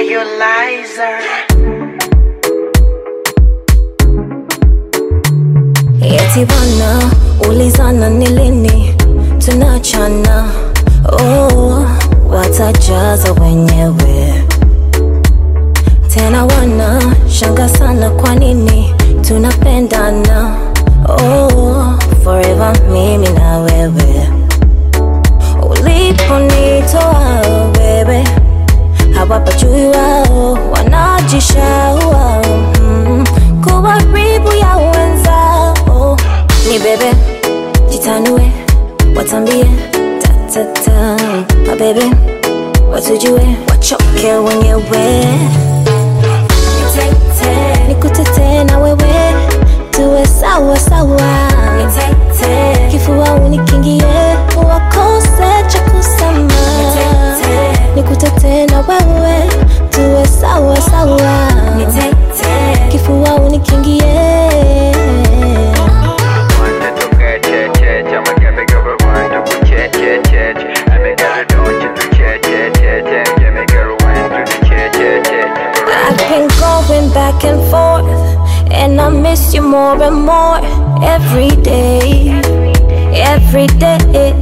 Iolizer. Eti bana ulizana ni lini tunachana, oh, watajaza wenyewe tena, wana shanga sana, kwa nini tunapendana, oh, forever mimi na wewe, uliponitoa wewe hawapajui wao wanajishaua mm, kuwa ribu ya wenzao ni bebe jitanue watambie tatata mabebe watujue wachoke wenyewe Nitete, nikutete na wewe tuwe sawa sawa Nitete, kifua unikingie wakose cha kusema nikutete na wewe tuwe sawa sawa kifua unikingie I've been going back and forth, and I miss you more and more every day, every day.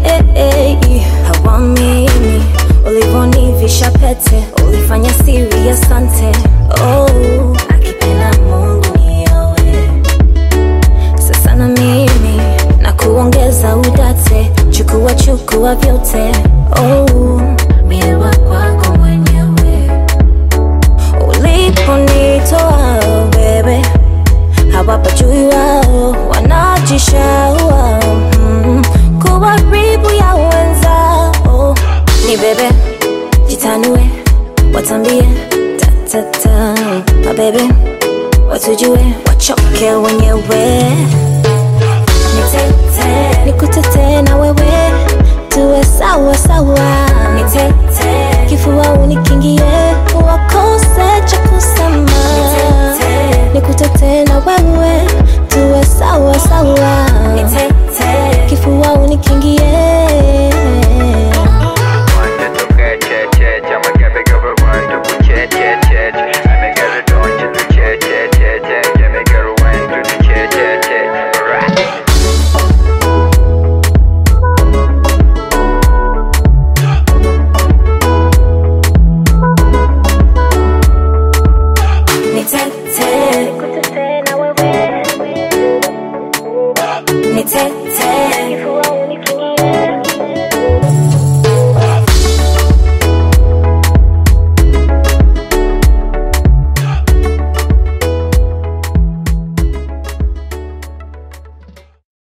Hawamini ulivonivisha pete, ulifanya siri, asante. Oh, akipenda Mungu niowe sasa na mimi na kuongeza udate, chukua chukua vyote. Oh, miewa kwako mwenyewe uliponitoa wewe, hawapajui wao wanajishaua mm, kuwa ribu ya wenzao. Ni bebe jitanue, watambie tatata, mabebe watujue, wachoke wenyewe. Nitete, nikutete na wewe tuwe sawa sawa. Nitete, kifua unikingie wakose cha kusema. Nikutete na wewe tuwe sawa sawa. Nitete, kifua unikingie